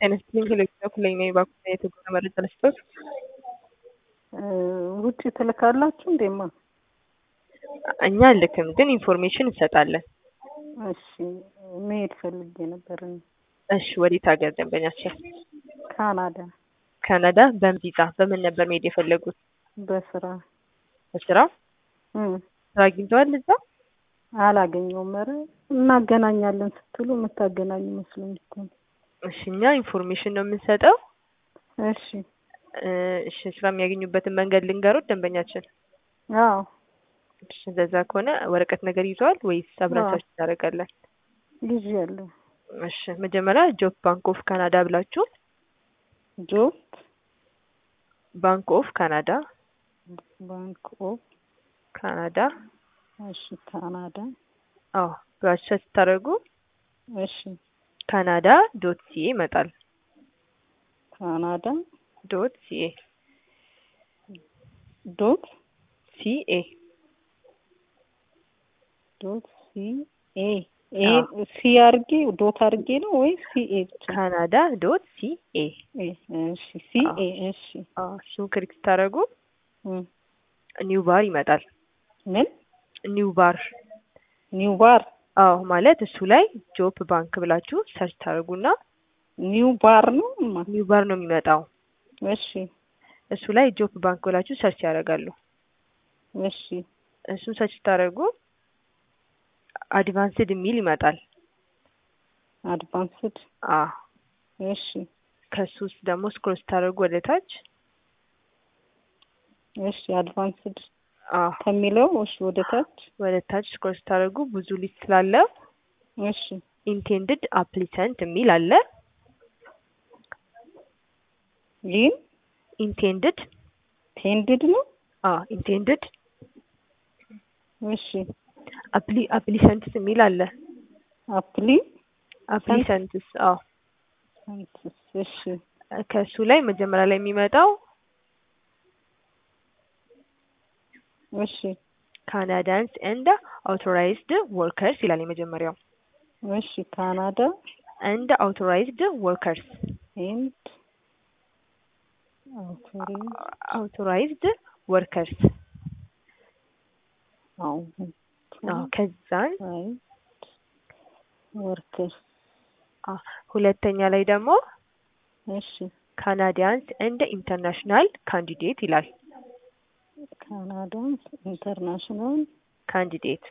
ጤና ይስጥልኝ ከሌሎች ኩለኛ የባንኩና የትጉና መረጃ ልስጦት። ውጭ ትልካላችሁ እንዴማ? እኛ ልክም ግን ኢንፎርሜሽን እንሰጣለን። እሺ መሄድ ፈልጌ ነበር። እኔ እሺ ወዴት ሀገር ደንበኛችን? ካናዳ ካናዳ በምን ቪዛ በምን ነበር መሄድ የፈለጉት? በስራ በስራ እም፣ ስራ አግኝተዋል እዛ? አላገኘውም። ኧረ እናገናኛለን ስትሉ የምታገናኙ መስሎኝ እኮ ነው። እሺ እኛ ኢንፎርሜሽን ነው የምንሰጠው። እሺ እ፣ እሺ ስራ የሚያገኙበትን መንገድ ልንገሩት ደንበኛችን። አዎ እሺ እንደዛ ከሆነ ወረቀት ነገር ይዘዋል ወይስ አብረን አዎ። ሰርች እናደርጋለን? ጊዜ ያለው እሺ መጀመሪያ ጆብ ባንክ ኦፍ ካናዳ ብላችሁ ጆብ ባንክ ኦፍ ካናዳ ባንክ ኦፍ ካናዳ እሺ ካናዳ አዎ ብላችሁ ሰርች ስታደርጉ እሺ ካናዳ ዶት ሲኤ ይመጣል። ካናዳ ዶት ሲኤ ዶት ሲኤ ዶት ሲ ኤ ኤ ሲ አርጌ ዶት አርጌ ነው ወይ ሲ ኤ ብቻ? ካናዳ ዶት ሲኤ ኤ እሺ ሲ ኤ እሺ አዎ እሱን ክሊክ ስታደርጉ እም፣ ኒው ባር ይመጣል። ምን ኒው ባር ኒው ባር አዎ ማለት እሱ ላይ ጆብ ባንክ ብላችሁ ሰርች ታደርጉና ኒው ባር ነው እማ? ኒው ባር ነው የሚመጣው። እሺ እሱ ላይ ጆብ ባንክ ብላችሁ ሰርች ያደርጋሉ። እሺ እሱን ሰርች ስታደርጉ አድቫንስድ የሚል ይመጣል። አድቫንስድ አ እሺ ከሱ ውስጥ ደግሞ ስክሮል ስታደርጉ ወደ ታች እሺ አድቫንስድ አ ከሚለው እሺ ወደ ታች ወደ ታች ስክሮል ስታደርጉ ብዙ ሊስት ስላለው እሺ ኢንቴንድድ አፕሊሰንት የሚል አለ። ይህን ኢንቴንድድ ቴንድድ ነው አ ኢንቴንድድ እሺ አፕሊ አፕሊሰንትስ የሚል አለ። አፕሊ አፕሊሰንትስ አዎ ሰንትስ እሺ ከሱ ላይ መጀመሪያ ላይ የሚመጣው እሺ ካናዳንስ ኤንድ አውቶራይዝድ ወርከርስ ይላል የመጀመሪያው እሺ ካናዳ ኤንድ አውቶራይዝድ ወርከርስ ኤንድ አውቶሪ አውቶራይዝድ ወርከርስ አው አዎ ከዛን ወርከርስ አ ሁለተኛ ላይ ደግሞ እሺ ካናዲያንስ ኤንድ ኢንተርናሽናል ካንዲዴት ይላል። ካናዳ ኢንተርናሽናል ካንዲዴት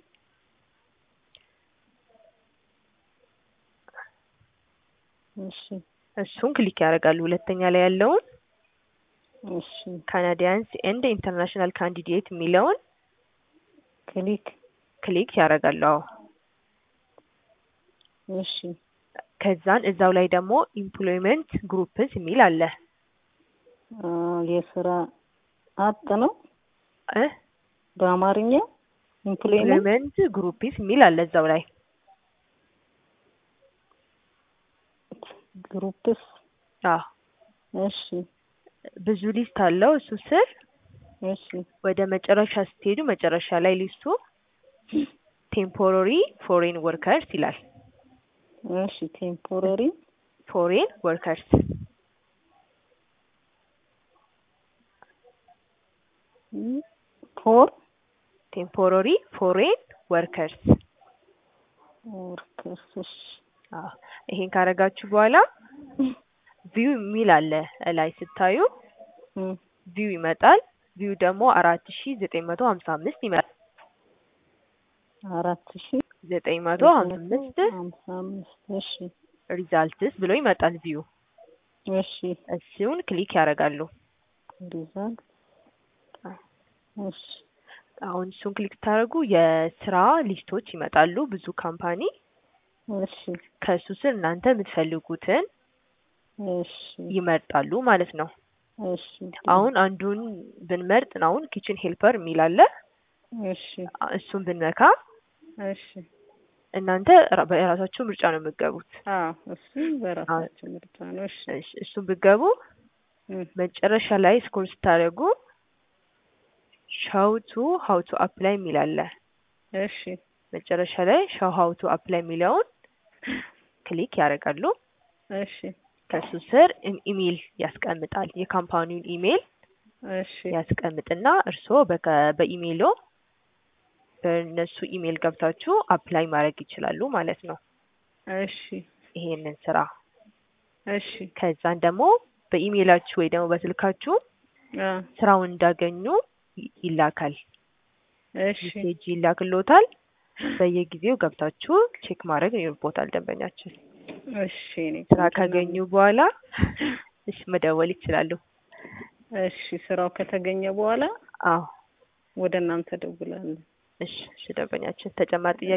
እሺ እሱን ክሊክ ያደርጋሉ። ሁለተኛ ላይ ያለውን እሺ ካናዲያንስ ኤንድ ኢንተርናሽናል ካንዲዴት የሚለውን ክሊክ ክሊክ ያደርጋሉ። አዎ እሺ ከዛን እዛው ላይ ደግሞ ኢምፕሎይመንት ግሩፕስ የሚል አለ አ የስራ አጥ ነው እ በአማርኛ ኢምፕሎይመንት ኢምፕሎይመንት ግሩፕስ የሚል አለ እዛው ላይ ግሩፕስ አዎ እሺ ብዙ ሊስት አለው እሱ ስር እሺ ወደ መጨረሻ ስትሄዱ መጨረሻ ላይ ሊስቱ ቴምፖራሪ ፎሬን ወርከርስ ይላል። እሺ ቴምፖራሪ ፎሬን ወርከርስ ፎር ቴምፖራሪ ፎሬን ወርከርስ ወርከርስ እሺ አዎ ይሄን ካረጋችሁ በኋላ ቪው የሚል አለ ላይ ስታዩ እም፣ ቪው ይመጣል። ቪው ደግሞ አራት ሺ ዘጠኝ መቶ ሀምሳ አምስት ይመጣል። አራት ሺ ዘጠኝ መቶ ሀምሳ አምስት ሀምሳ አምስት እሺ ሪዛልትስ ብሎ ይመጣል ቪው። እሺ እሱን ክሊክ ያደርጋሉ። ሪዛልት እሺ አሁን እሱን ክሊክ ስታደርጉ የስራ ሊስቶች ይመጣሉ። ብዙ ካምፓኒ እሺ ከእሱ ስር እናንተ የምትፈልጉትን እሺ ይመርጣሉ ማለት ነው። እሺ አሁን አንዱን ብንመርጥ አሁን ኪችን ሄልፐር የሚል አለ። እሺ እሱን ብንነካ እሺ እናንተ ራ- በራሳችሁ ምርጫ ነው የምትገቡት። አዎ እሱ በራሳቸው ምርጫ ነው። እሺ እሺ፣ እሱን ብትገቡ እም፣ መጨረሻ ላይ ስኮር ስታደርጉ ሻው ቱ ሀው ቱ አፕላይ የሚል አለ። እሺ መጨረሻ ላይ ሻው ሀው ቱ አፕላይ የሚለውን ክሊክ ያደርጋሉ። እሺ ከሱ ስር ኢ- ኢሜይል ያስቀምጣል። የካምፓኒውን ኢሜይል እሺ ያስቀምጥና እርስዎ በከ- በኢሜይሎ በእነሱ ኢሜይል ገብታችሁ አፕላይ ማድረግ ይችላሉ ማለት ነው እሺ ይሄንን ስራ። እሺ ከዛን ደግሞ በኢሜይላችሁ ወይ ደግሞ በስልካችሁ አ ስራውን እንዳገኙ ይ- ይላካል። እሺ ሜሴጅ ይላክሎታል። በየጊዜው ገብታችሁ ቼክ ማድረግ ይኖርቦታል ደንበኛችን። እሺ እኔ ስራ ቆንጆ ካገኙ ነው። በኋላ እሺ መደወል ይችላሉ። እሺ ስራው ከተገኘ በኋላ አዎ ወደ እናንተ ደውላለሁ። እሺ እሺ ደንበኛችን ተጨማሪ ጥያቄ